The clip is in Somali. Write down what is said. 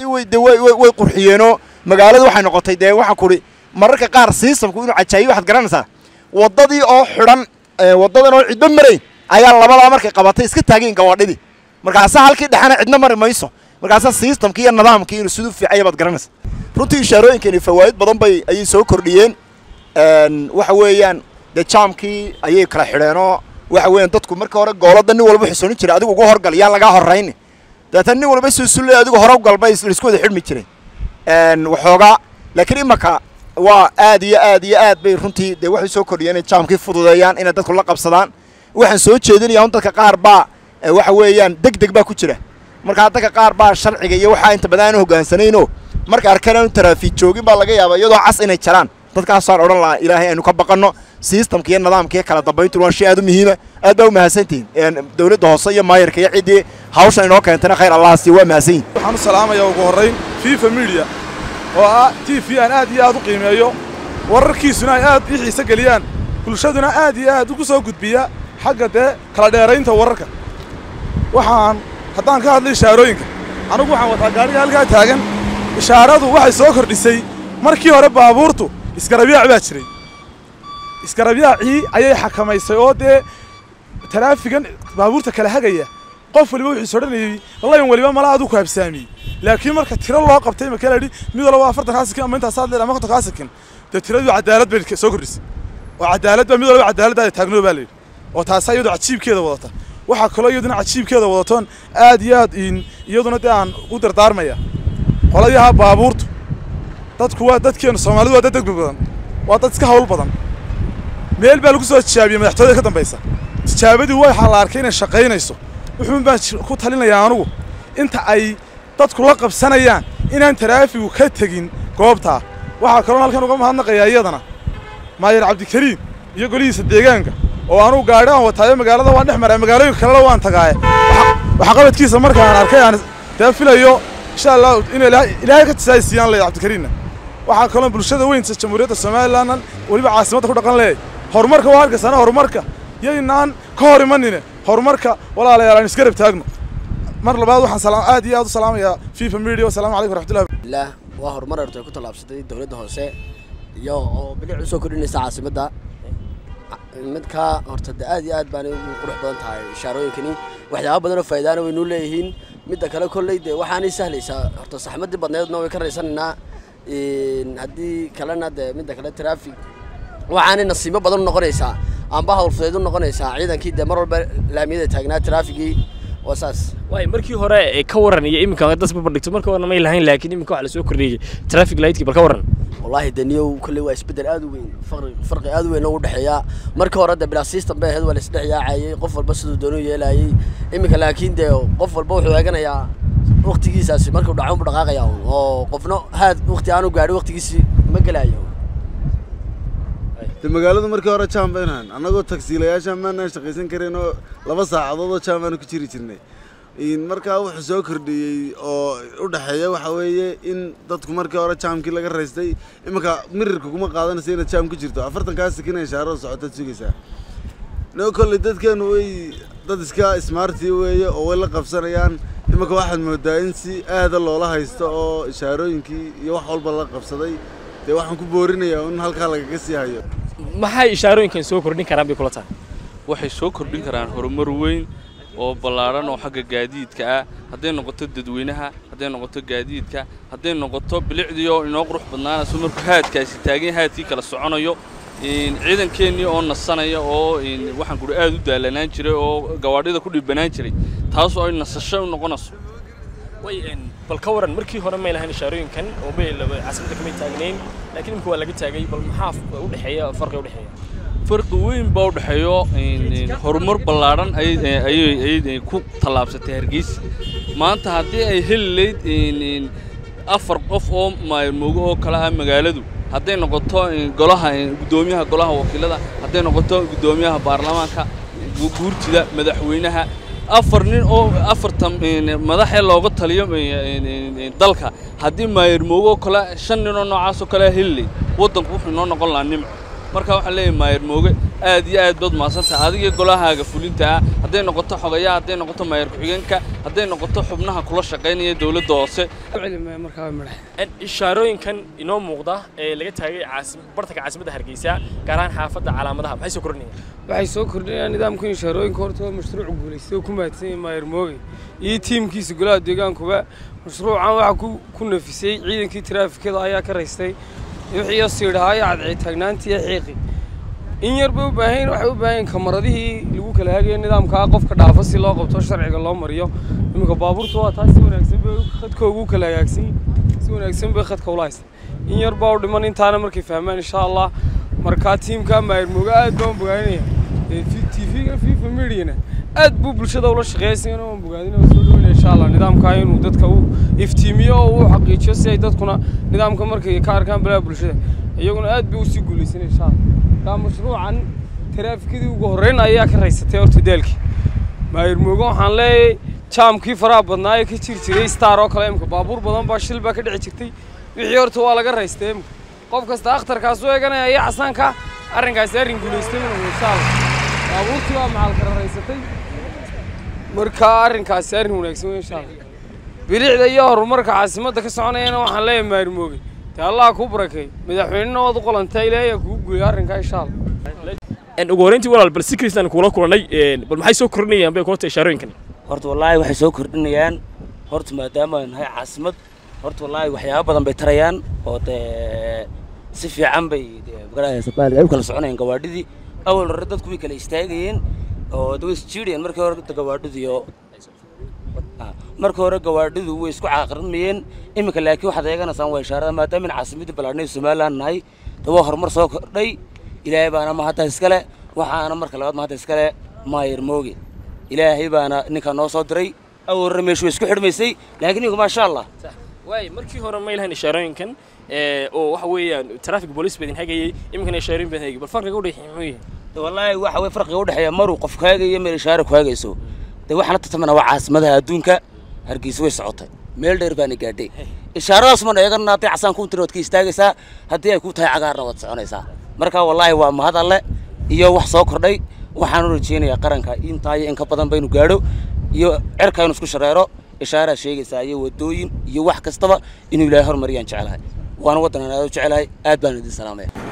way de way way way qurxiyeenoo magaalada waxay noqotay dee waxaa kudhi mararka qaar siistamku inuu cajaayiyo waxaad garanaysaa waddadii oo xidhan waddadan oo cidba marayn ayaa labadaa markay qabatay iska taageen gawaadhidii markaasa halkii dhexena cidna mari mayso markaasa siistamkii iyo nidaamkii inuu siduu fiicaya baad garanaysa runtii ishaarooyinkani fawaa'id badan bay ayay soo kordhiyeen waxa weeyaan dee jaamkii ayay kala xidheenoo waxa weeyaan dadku marka hore goolada nin walba xusoonin jiray adigu uga horgal yaa lagaa horrayni dabeetana nin walba suusulle adigu hore ugal bay laisku wada xidhmi jireen waxoogaa laakiin imaka waa aad iyo aad iyo aad bay runtii dee waxay soo kordhiyeen inay jaamkii fududeeyaan inay dadku la qabsadaan waxaan soo jeedinayaa un dadka qaar baa waxa weeyaan deg deg baa ku jira markaa dadka qaar baa sharciga iyo waxaa inta badan aan hoggaansanayno marka arkaan aanu taraafiik joogin baa laga yaabaa iyadoo cas inay jaraan dadkaasaan odhan lahaa ilaahay aynu ka baqanno sistamka iyo nidaamka iyo kala dambayntu waa shay aad u muhiima aad baa u mahadsantihiin dowladda hoose iyo maayarka iyo ciddii hawshan inoo keentana khayr allah siiyo waa mahadsan yihin waxaan u salaamayaa ugu horrayn fifa media oo ah t v aan aad iyo aad u qiimeeyo wararkiisuna ay aad ii xiise geliyaan bulshaduna aad iyo aad ugu soo gudbiya xagga dee kala dheeraynta wararka waxaan haddaan ka hadlay ishaarooyinka anugu waxaan wataa gaadhiga halkaa taagan ishaaradu waxay soo kordhisay markii hore baabuurtu isgarabiyaac baa jiray isgarabyaacii ayay xakamaysay oo dee taraafigan baabuurta kala hagaya qof waliba wuxuu sodhanayey layn waliba mala aduu ku habsaamiyey laakiin marka tiro loo qabtay imaka la yidhi mid walba afartan kaa sikin ama intaasaad leedahay ama konton kaa sikin dee tiradii cadaalad bay soo kordhisay oo cadaalad baa mid walba cadaaladdaada taagno baa la yidhi oo taasa iyadoo cajiibkeeda wadata waxaa kaloo iyaduna cajiibkeeda wadatoon aad iyo aad iyaduna dee aan u dardaarmaya qoladayaha baabuurtu dadku waa dadkeenu soomaalidu waa dad degdeg badan waa dad iska hawl badan meel baa lagu soo tijaabiyey madaxtooyada ka dambaysa tijaabadii waxaa la arkay inay shaqaynayso wuxuun baan ku talinayaa anugu inta ay dadku la qabsanayaan inaan taraafigu ka tegin goobtaa waxaa kaloon halkan uga mahadnaqayaa iyadana maayar cabdikariim iyo golihiisa deegaanka oo anugu gaadhi aan wataayo magaalada waan dhex maraa magaalooyinka kalena waan tagaaye waxqabadkiisa markaan arkay aan dee filayo insha allah inuu ilaahay ka tisaaysiiyaan leeyahay cabdikariimna waxaa kaloo bulshada weynta jamhuuriyadda somalilandan weliba caasimadda ku dhaqan leeyahay horumarka waa halkaasana horumarka yaynaan ka hor imanine horumarka walaalayaal aan isgarab taagno mar labaad waxaan aad iyo aad u salaamayaa fifa media wasalaamu calaykum waraxmatullahi lah waa horumar horta ay ku tallaabsatay dowladda hoose iyo oo bilic u soo kordhinaysa caasimadda midka horta de aad iyo aad baanay ugu qurux badan tahay ishaarooyinkani waxyaaba badan oo faa'iidaana waynuu leeyihiin midda kale kolley de waxaanay sahlaysaa horta saxmadii badneedna way ka raysanaynaa haddii kalena de midda kale traffic waxaanay nasiibo badan u noqonaysaa amba hawlfudeed u noqonaysaa ciidankii dee mar walba laamiyada taagnaa traafigii waa saas waay markii hore ka waran iyo iminka das babandhigto marka horena may lahayn laakiin iminka waxa lasoo kordhiyey traffic lightkii bal ka waran wallaahi daniyow kolley waa isbeddel aad u weyn farqi farqi aad u weyn oo u dhexeeya marka hore de bilaa system bay ahayd waa la isdhex yaacayay qof walba siduu doonuu yeelayay iminka laakiin dee qof walba wuxuu eeganayaa waktigiisaasi markuu dhaco unbu dhaqaaqaya oo qofna haad wakti aanu gaadhi waktigiisi ma gelayo de magaaladu markii hore jaam baynahan annagoo tagsiilayaasha maanaan shaqaysan karin oo laba saacadood oo jaam baanu ku jiri jirnay markaa wuxuu soo kordhiyey oo u dhexeeya waxa weeye in dadku markii hore jaamkii laga raystay iminka mirirka kuma qaadanaysa inaad jaam ku jirto afartankaa sikin ishaarada socotaad sugaysaa no kolley dadkeenu way dad iska smarti weeye oo way la qabsanayaan iminka waxaad moodaa in si aada loola haysto oo ishaarooyinkii iyo wax walba la qabsaday dee waxaan ku boorinayaa in halkaa lagaga sii hayo maxay ishaarooyinkan soo kordhin karaan bay kula tahay waxay soo kordhin karaan horumar weyn oo ballaadhan oo xagga gaadiidka ah hadday noqoto dadweynaha hadday noqoto gaadiidka hadday noqoto bilicdii oo inoo qurux badnaanayso markuu haadkaasi taagan haadkii kala soconayo ciidankeennii oo nasanaya oo waxaan kudhi aad u daalanaan jiray oo gawaadhida ku dhibanaan jiray taasoo ay nasasho u noqonayso way bal ka waran markii hore may lahayn ishaarooyinkan oo may caasimadda kamay taagnayn laakiin imika waa laga taagay bal maxaa u dhexeeya farqi u dhexeeya farqi weyn baa u dhexeeyo horumar ballaadhan ayay ku tallaabsatay hargeysa maanta haddii ay heli layd afar qof oo maayarmoogo oo kale ah magaaladu hadday noqoto golaha guddoomiyaha golaha wakiilada hadday noqoto guddoomiyaha baarlamaanka guurtida madaxweynaha afar nin oo afartan madaxee looga taliyo dalka haddii maayarmoogo oo kale shan nin oo noocaas oo kale heli layd waddanku wuxuu inoo noqon lahaa nimco marka waxaan leeyahay maayar mooge aad iyo aad baad mahadsantahay adiga golahaaga fulinta ah hadday noqoto xogayaha hadday noqoto maayar ku-xigeenka hadday noqoto xubnaha kula shaqaynaya dowladda hoose ishaarooyinkan inoo muuqda ee laga taagay caasim bartanka caasimadda hargeysa gaar ahaan xaafadda calaamadaha maxay soo kordhinayaan waxay soo kordhinayaan nidaamka inshaarooyinka horta waa mashruuc guulaystay oo ku mahadsan yahay maayar mooge iyo tiimkiisa golaha deegaankuba mashruucan waxaa ku ku nafisay ciidankii taraafikada ayaa ka raystay wixii siidhahaaya cadceed taagnaantii xiiqi in yar bay u baahan waxay u baahan kamaradihii lagu kala hagayo nidaamkaa qofka dhaafa si loo qabto sharciga loo mariyo iminka baabuurta waa taas si wanaagsan bay khadka ugu kala hagaagsan si wanaagsan bay khadka ula haysta in yar baa u dhiman intaana markay fahmaan insha allah markaa tiimka maayar mooga aad baan u bogaanaya tv-ga fifa mediana aad buu bulshada ula shaqeeya sigana waan bogaadin oo soo dhaweynaya insha allah nidaamkaa inuu dadka u iftiimiyo oo uu xaqiijiyo si ay dadkuna nidaamka markay ka arkaan balaha bulshada iyaguna aad bay usii guulaysan insha allah markaa mashruucan taraafikadii ugu horreyn ayaa ka raysatay horta daalkii maayar moogo waxaan leeyahay jaamkii faraha badnaa ee ka jiri jiray star oo kale imka baabuur badan baa shil baa ka dhici jirtay wixii horta waa laga raystay imka qof kasta akhtarkaas u eeganaya iyo casaanka arrinkaasi arrin guulaystay inuu insha allah baabuurtii waa macal kala raysatay markaa arrinkaasi arrin wanaagsan wey insha allah bilicda iyo horumarka caasimadda ka soconayana waxaan leeyahay maayar mooge dee allah kuu barakeey madaxweynena waad u qolantay ilaahay kugu guuliyo arrinkaa insha allah ugu horreyntii walaal bal si kristan kuula kulannay bal maxay soo kordhinayaan bay kulata ishaarooyinkan horta wallaahi waxay soo kordhinayaan horta maadaama aan nahay caasimad horta wallaahi waxyaabo badan bay tarayaan oo dee si fiican bay ay u kala soconayaan gawaadhidii awal hore dadku way kala istaagayeen oo de way isjiidhayeen markii hore gawaadhidiyo markii hore gawaadhidu way isku caaqrimayeen iminka laakiin waxaad eeganaysaan waa ishaarada maadaama in caasimadii ballaadhnay somaliland nahay de waa horumar soo kordhay ilaahay baana mahadda iskale waxaana marka labaad mahadda iskale maayar mooge ilaahay baana ninkaa noo soo diray awal hore meeshu way isku xidhmaysay laakiin iminka maasha allah waay markii hore ma ilahayn ishaarooyinkan oo waxa weeyaan traffic police baa idin hagayay iminkana ishaarooyin baan hagay bal farqiga u dhexeeya muxuu yahay wallaahi waxa way farqiga u dhexeeya maruu qof ku hagayo meel ishaare ku hagayso dee waxaana tartamana waa caasimadaha adduunka hargeysa way socotay meel dheer baana gaadhay ishaaradaas mana eegana hadday casaan ku tiri waad ka istaagaysaa haddii ay ku tahay cagaarna waad soconaysaa marka wallaahi waa mahad alle iyo wax soo kordhay waxaan u rajeynayaa qaranka intaa iyo in ka badan baynu gaadho iyo cerka inu isku shareero ishaaraa sheegaysaa iyo wadooyin iyo wax kastaba inuu ilaahay hormariyaan jeclahay waana waddan aan aad u jecelahay aad baan idin salaamaya